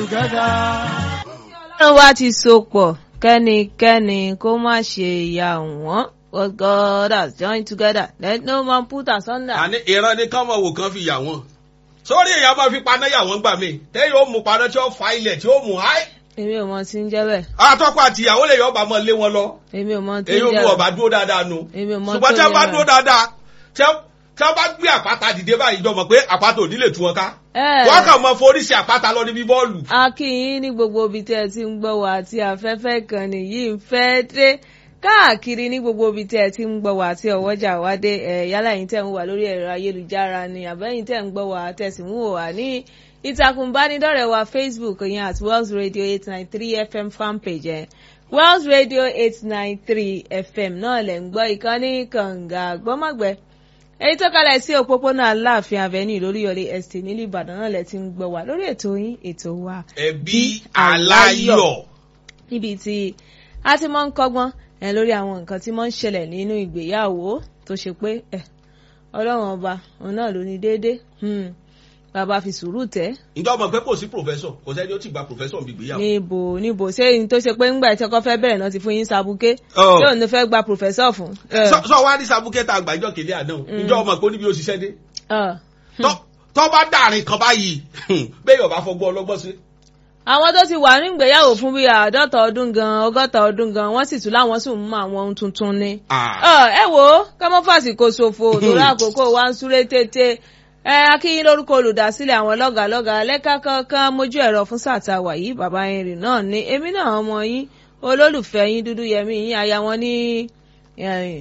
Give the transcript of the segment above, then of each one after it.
together. ọlọ́run wa ti so pọ̀ kẹ́nikẹ́ni kó má ṣe ìyà wọ́n what God has joined together let no man put asunder. àní ìran ni kán mọ̀ wò kán fi yà wọ́n sórí èèyàn máa fi paná yà wọ́n gbà mí tẹ́yìn ó mú paná tí ó fa ilẹ̀ tí ó mú háì èmi ò mọ tí ń jẹ́ bẹ́ẹ̀ àtọ́kọ àti ìyàwó lè yọ ọba mọ́ lé wọn lọ èmi ò mọ tí èyí ń ò jẹ́ mú bẹ́ẹ̀ ọba dúró dáadáa nu èmi ò mọ ṣùgbọ́n tí tó wọ́n bá yẹ dúró bẹ́ẹ̀. dáadáa tí wọ́n tí wọ́n bá gbé àpáta dìde báyìí jọ mọ̀ pé àpáta ò ní lè tú wọn ká Ẹ̀. wọ́n kàn mọ forí sí àpáta lọ níbi bọ́ọ̀lù a kí yín ní gbogbo ibi tẹ́ ẹ ti ń gbọ́ wá àti afẹ́fẹ́ kan nìyí ń fẹ́ dé káàkiri ní gbogbo ibi tẹ́ ẹ ti ń gbọ́ wá àti ọ̀wọ́jà wá dé ẹ̀ yálà yín tẹ́ ń wà lórí ẹ̀rọ ayélujára ni àbẹ́yìn tẹ́ ń gbọ́ wá tẹ̀sí ń wò wá ní ìtàkùn ìbánidọ́rẹ̀ẹ́ wa Facebook yẹn at Wells Radio eight nine three FM fanpage ẹ̀ Wells Radio eight nine three FM náà lẹ̀ ń gbọ́ ìkànnì kànga gbọ́mọ̀gbẹ́ èyí tó kalẹ̀ sí òpópónà aláàfin avenue lóríyọlé estate nílùú ìbàdàn náà lẹ ti ń gbọ́ wá lórí ètò yín ètò wa ẹbí aláyọ̀ níbi tí a ti máa ń kọ́gbọ́n ẹ lórí àwọn nǹkan tí máa ń ṣẹlẹ̀ nínú ìgbéyàwó tó ṣe pé ẹ ọlọ́run ọba òun náà ló ní déédéé hmm, bàbá fi sùúrù tẹ́ ǹjọ́ mọ̀ pé kò sí pòfẹ́sọ̀ kò sẹ́ni ó ti gba pòfẹ́sọ̀ bí ìgbéyàwó níbo níbo ṣé ní tó ṣe pé ńgbà ìtọ́kọ́ fẹ́ bẹ̀rẹ̀ náà ti fún yín sabuké Ọ̀. tí òun ló fẹ́ gba pòfẹ́sọ̀ fún. ẹ, sọ sọ wá ní sabukẹ́ta àgbàjọ kìlí àná ǹjọ́ mọ̀ pé ó níbi òṣìṣẹ́ dé ọ̀. Tọ́- tọ́ bá dàrin kan báyìí bẹ́ẹ̀ yóò bá fọgbọ́n ọlọ́gbọ́n sí. àwọn tó ti wà ní ìgbéyàwó fún bíi àádọ́ta ọdún gan ọgọ́ta ọdún gan wọ́n sì tún láwọn sì ń mú àwọn ohun tuntun ni. Ah. Ọ, ẹ wo kámọ́fàsì kò ṣòfò torí àkókò wa ń súré tètè ẹ akíyín lórúkọ olùdásílẹ̀ àwọn lọ́gàlọ́gà lẹ́ka kankan mójú ẹ̀rọ fún sáà tá a wà yìí bàbá irin náà ni èmi náà ọmọ yín olólùfẹ́ yín dúdú yẹmí yín aya wọn ní eh,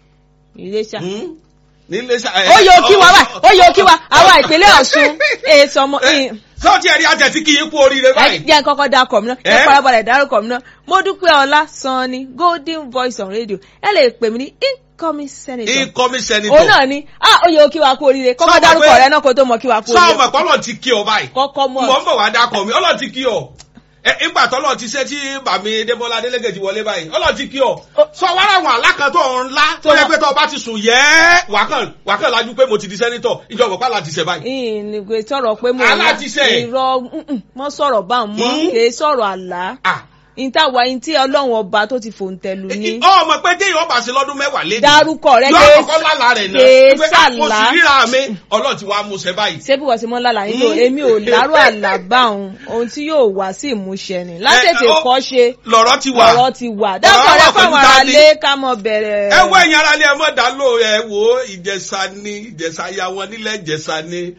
Iléṣà. Hmm? nílé ṣá. ó yẹ òkí wa wá ó yẹ òkí wa àwa ìpínlẹ̀ Ọ̀ṣun èso ọmọ sọ ti ẹ̀rí àjẹsí kí yín kú oríire ẹ báyìí. jẹ́ kọ́kọ́ dárúkọ mi náà ẹ Eh? farabalẹ̀ dárúkọ mi náà mo dúpẹ́ ọlá sanni golden voice on radio ẹ lè pè mí ní incoming senator incoming òun senator. náà ni ah ó yẹ o kí wa kú oríire kọ́kọ́ Sọ ma dárúkọ pé- rẹ náà kó tó mọ kí wa kú sọ oríire ọmọ pọ́lọ̀ ti kí ọ báyìí. kọ́kọ́ mọ̀ mo ń bọ̀ wá dákọ̀ mi ọlọ́run ti kí ọ. ẹ ìgbà tọ́lọ̀ ti ṣe tí bàmí Débọ́lá Adélégé ti wọlé báyìí ọlọ́run ti kí ọ. sọ wá láwọn alákàtọ̀ ńlá tó yẹ pé tó o bá ti sùn yẹ́ wákàn wákàn lajú pé mo ti di sẹ́nitọ̀ ìjọba pàlà ti ṣe báyìí. ìnìgbè sọ̀rọ̀ pé mo Aláàtíṣe. irọ́ mm-mm, mọ́ sọ̀rọ̀ bá ń mọ́ Hmm? kì í sọ̀rọ̀ àlá Ah. ìtawà yín tí ọlọ́run ọba tó ti fòǹtẹ̀lù ní ọmọ pé téèyàn bá ṣe lọ́dún mẹ́wàá léde. dárúkọ rẹ yọ kèé- àkọ́kọ́ lálàá rẹ̀ náà. kèé Pé, ah, mo sì sàlá. ríra mi ọlọ́run ti wá mú ṣe báyìí. ṣé bí wọ́n ti mọ́ lálà yín lò Hmm? èmi ò lárò àlàbà òun ohun tí yóò wá sí ìmúṣẹ ni látètè ó- kọ́ ṣe lọ̀rọ̀ ti wà. ọ̀rọ̀ ti wà dákọ̀ wà rẹ pẹ̀lú fáwọn dání. aráalé ká mọ bẹ̀rẹ̀. ẹ wọ ẹ̀yin aráalé ẹ mọ̀ dá lò ẹ wò ó ìjẹ̀ṣà ni ìjẹ̀ṣà ya wọn nílẹ̀ ìjẹ̀ṣà ni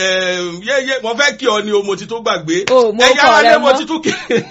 yéyé mo fẹ́ kí ọ ni o mo ti tó gbàgbé O, mo ẹ̀yin kọ̀ rẹ aráalé mo mọ́. ti tún kí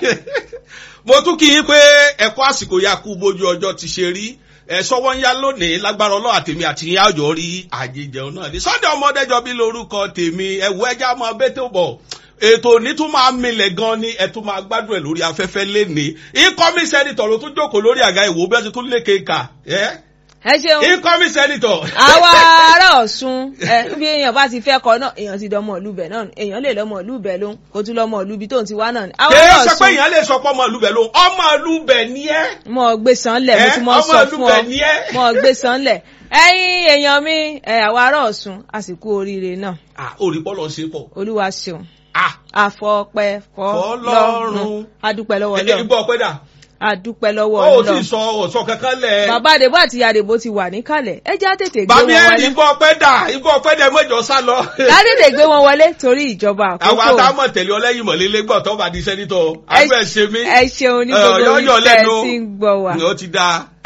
mo tún kí yín pé ẹ̀kọ́ àsìkò ya kú bójú ọjọ́ ti ṣe rí ẹ sọwọ́ ń yá lónìí lágbára ọlọ́ àtèmi àti ìyá ọjọ́ rí àjẹjẹun náà ní Sunday ọmọdéjọ bí lórúkọ tèmi ẹ̀wù ẹja máa bẹ́tẹ̀ bọ̀ ètò òní tún máa milẹ̀ gan ni ẹ tún máa gbádùn ẹ̀ lórí afẹ́fẹ́ lénìí incoming senator ló tún jókòó lórí àga ìwò bí wọ́n ti tún lékè kà ẹ́ ẹ ṣeun incoming senator. àwa ará Ọ̀ṣun ẹ bí èèyàn bá ti fẹ́ kọ náà èèyàn ti dọmọ ìlú bẹ̀ náà èèyàn lè lọmọ ìlú bẹ̀ lóhun kó tún lọmọ ìlú ibi tóun ti wá náà ni. àwa kèé ará ṣe pé Ọ̀ṣun èèyàn lè sọ pé ọmọ ìlú bẹ̀ ló ọmọ ìlú bẹ̀ ni ẹ́. mọ gbé sanlẹ̀ mo Eh, ti mọ ọmọ sọ ìlú fún bẹ̀ ọ ni ẹ́. mọ gbé sanlẹ̀ ẹ̀yin èèyàn mi ẹ àwa ará Ọ̀ṣun àsìkò oríire náà ah orí bọ́lọ̀ ṣe pọ̀ olúwa ṣeun ah àfọpẹ́ fọ́lọ́run Fọlọ́run. adúpẹ́ lọ́wọ́ ẹ Ọlọ́run gbọ́ ọpẹ́ dà adúpẹ́ lọ́wọ́ ó ti Ọlọ́run sọ ọ̀sọ́ kankan lẹ̀. bàbá àdèbò àti ìyá àdèbò ti wà níkàlẹ̀ ẹ já tètè gbé bàbí wọn ẹ̀rí wọlé igbó ọpẹ́ dà igbó ọpẹ́ dà mọ́jọ sá lọ. já tètè gbé wọn wọlé torí ìjọba àwọn àkókò àtàmọ̀ tẹ̀lé ọlẹ́yìn mọ̀lélẹ́ gbọ́ tó bá di sẹ́nitọ̀ abẹ́ ṣe mí. ẹ ṣeun ní Eh, gbogbo yọ́yọ́ orí tẹ́ ẹ lẹ́nu. ti ń gbọ́ wa ó ti dáa